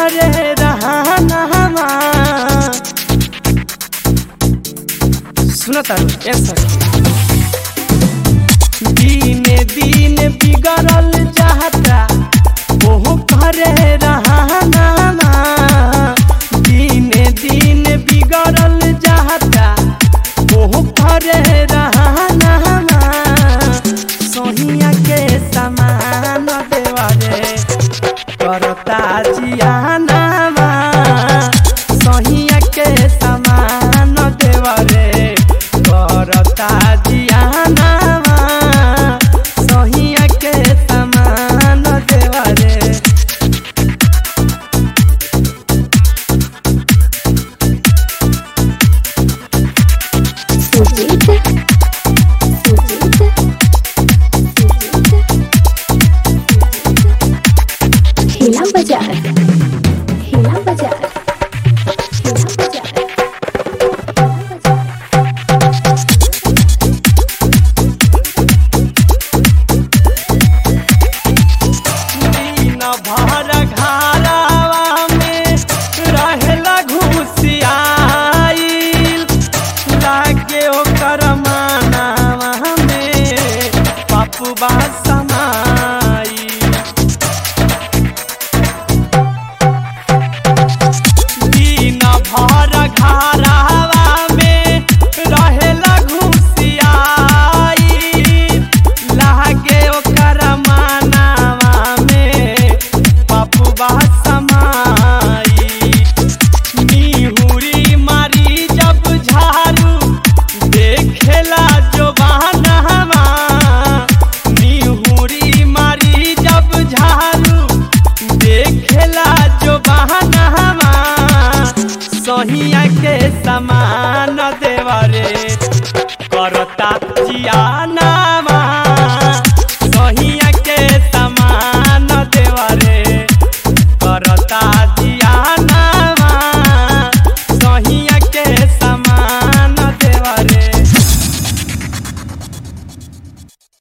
करे रहना सुनो तारू ए सखी दीने दिन बिगड़ल चाहता ओहो करे रहना दीने दिन बिगड़ल चाहता ओहो करे रहना सोहिया के समान देवरे करता जियाना सोहिया के समान देवरे करता जियाना सोहिया के समान देवरे सुजीत सुजीत सुजीत हिला बाजार हिला बाजार हिला बाजार दिन भर घरावा में रहेला घुसियाइल लागे ओकर मानावा में पपुबा समाई दिन भर घरावा में रहेला घुसियाइल लागे ओकर मानावा में पपुबा समाई निहुरी मारी जब झाड़ू देखेला जो बहानावा निहुरी मारी जब झाड़ू देखेला जो बहानावा सहिया के समान देवरे करता जियाना